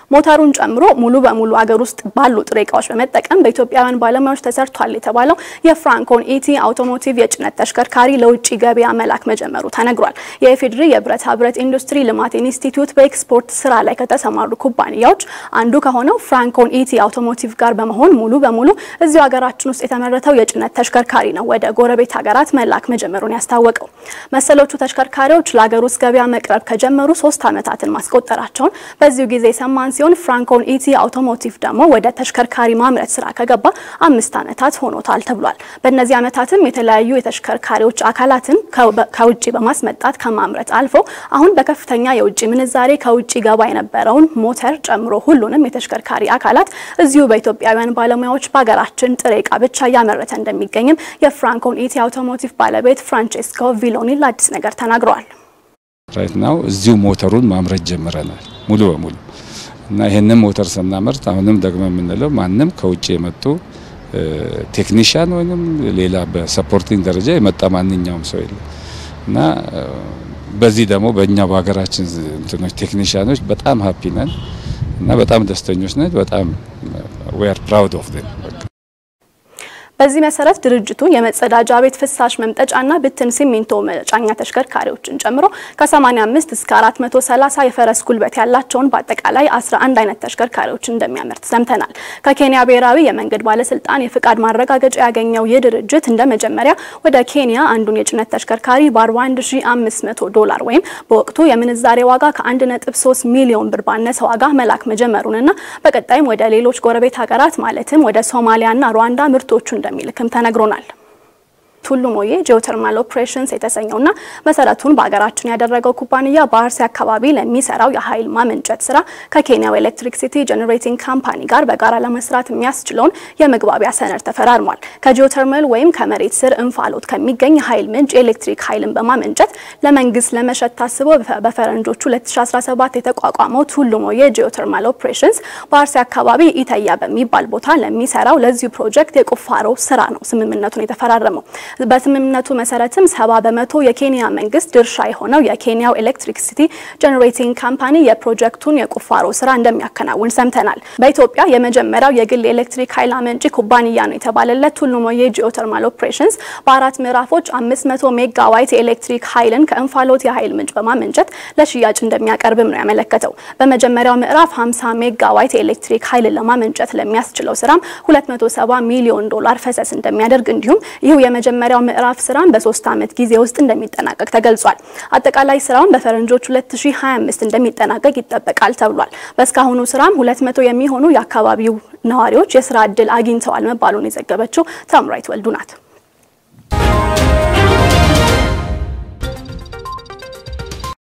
ሞተሩን ጨምሮ ሙሉ በሙሉ አገር ውስጥ ባሉ ጥሬ እቃዎች በመጠቀም በኢትዮጵያውያን ባለሙያዎች ተሰርቷል የተባለው የፍራንኮን ኢቲ አውቶሞቲቭ የጭነት ተሽከርካሪ ለውጭ ገበያ መላክ መጀመሩ ተነግሯል። የኢፌዴሪ የብረታ ብረት ኢንዱስትሪ ልማት ኢንስቲትዩት በኤክስፖርት ስራ ላይ ከተሰማሩ ኩባንያዎች አንዱ ከሆነው ፍራንኮን ኢቲ አውቶሞቲቭ ጋር በመሆን ሙሉ በሙሉ እዚሁ ሀገራችን ውስጥ የተመረተው የጭነት ተሽከርካሪ ነው ወደ ጎረቤት ሀገራት መላክ መጀመሩን ያስታወቀው። መሰሎቹ ተሽከርካሪዎች ለሀገር ውስጥ ገበያ መቅረብ ከጀመሩ ሶስት ዓመታትን ማስቆጠራቸውን በዚሁ ጊዜ ሰማን ሲሆን ፍራንኮን ኢቲ አውቶሞቲቭ ደግሞ ወደ ተሽከርካሪ ማምረት ስራ ከገባ አምስት ዓመታት ሆኖታል ተብሏል። በእነዚህ ዓመታትም የተለያዩ የተሽከርካሪዎች አካላትን ከውጭ በማስመጣት ከማምረት አልፎ አሁን በከፍተኛ የውጭ ምንዛሬ ከውጭ ገባ የነበረውን ሞተር ጨምሮ ሁሉንም የተሽከርካሪ አካላት እዚሁ በኢትዮጵያውያን ባለሙያዎች በሀገራችን ጥሬ እቃ ብቻ እያመረተ እንደሚገኝም የፍራንኮን ኢቲ አውቶሞቲቭ ባለቤት ፍራንቼስኮ ቪሎኒ ለአዲስ ነገር ተናግረዋል። ራይት ናው እዚሁ ሞተሩን ማምረት ጀምረናል ሙሉ በሙሉ እና ይህንን ሞተር ስናመርት አሁንም ደግሞ የምንለው ማንም ከውጭ የመጡ ቴክኒሽያን ወይም ሌላ በሰፖርቲንግ ደረጃ የመጣ ማንኛውም ሰው የለም እና በዚህ ደግሞ በእኛ በሀገራችን እንትኖች ቴክኒሽያኖች በጣም ሀፒ ነን እና በጣም ደስተኞች ነን። በጣም ዊ አር ፕራውድ ኦፍ ዴም። በዚህ መሰረት ድርጅቱ የመጸዳጃ ቤት ፍሳሽ መምጠጫና ብትን ሲሚንቶ መጫኛ ተሽከርካሪዎችን ጨምሮ ከ85 እስከ 430 የፈረስ ጉልበት ያላቸውን በአጠቃላይ 11 አይነት ተሽከርካሪዎችን እንደሚያመርት ሰምተናል። ከኬንያ ብሔራዊ የመንገድ ባለስልጣን የፍቃድ ማረጋገጫ ያገኘው ይህ ድርጅት እንደ መጀመሪያ ወደ ኬንያ አንዱን የጭነት ተሽከርካሪ በ41500 ዶላር ወይም በወቅቱ የምንዛሬ ዋጋ ከ1.3 ሚሊዮን ብር ባነሰ ዋጋ መላክ መጀመሩንና በቀጣይም ወደ ሌሎች ጎረቤት ሀገራት ማለትም ወደ ሶማሊያና ሩዋንዳ ምርቶቹ እንደሚልክም ተነግሮናል። ቱሉ ሞዬ ጂኦተርማል ኦፕሬሽንስ የተሰኘውና መሰረቱን በሀገራችን ያደረገው ኩባንያ በአርሲ አካባቢ ለሚሰራው የኃይል ማመንጨት ስራ ከኬንያው ኤሌክትሪክ ሲቲ ጄኔሬቲንግ ካምፓኒ ጋር በጋራ ለመስራት የሚያስችለውን የመግባቢያ ሰነድ ተፈራርሟል። ከጂኦተርማል ወይም ከመሬት ስር እንፋሎት ከሚገኝ የኃይል ምንጭ የኤሌክትሪክ ኃይልን በማመንጨት ለመንግስት ለመሸጥ ታስቦ በፈረንጆቹ 2017 የተቋቋመው ቱሉ ሞዬ ጂኦተርማል ኦፕሬሽንስ በአርሲ አካባቢ ኢተያ በሚባል ቦታ ለሚሰራው ለዚሁ ፕሮጀክት የቁፋሮ ስራ ነው ስምምነቱን የተፈራረመው። በስምምነቱ መሰረትም ሰባ በመቶ የኬንያ መንግስት ድርሻ የሆነው የኬንያው ኤሌክትሪክ ሲቲ ጄኔሬቲንግ ካምፓኒ የፕሮጀክቱን የቁፋሮ ስራ እንደሚያከናውን ሰምተናል። በኢትዮጵያ የመጀመሪያው የግል የኤሌክትሪክ ኃይል አመንጪ ኩባንያ ነው የተባለለት ቱሉ ሞዬ ጂኦተርማል ኦፕሬሽንስ በአራት ምዕራፎች 500 ሜጋዋይት የኤሌክትሪክ ኃይልን ከእንፋሎት የኃይል ምንጭ በማመንጨት ለሽያጭ እንደሚያቀርብም ነው ያመለከተው። በመጀመሪያው ምዕራፍ 50 ሜጋዋይት የኤሌክትሪክ ኃይልን ለማመንጨት ለሚያስችለው ስራም 270 ሚሊዮን ዶላር ፈሰስ እንደሚያደርግ እንዲሁም ይህ የመጀመሪያው ምዕራፍ ስራን በሶስት ዓመት ጊዜ ውስጥ እንደሚጠናቀቅ ተገልጿል። አጠቃላይ ስራውን በፈረንጆች 2025 እንደሚጠናቀቅ ይጠበቃል ተብሏል። በእስካሁኑ ስራም 200 የሚሆኑ የአካባቢው ነዋሪዎች የስራ እድል አግኝተዋል መባሉን የዘገበችው ታምራይት ወልዱ ናት።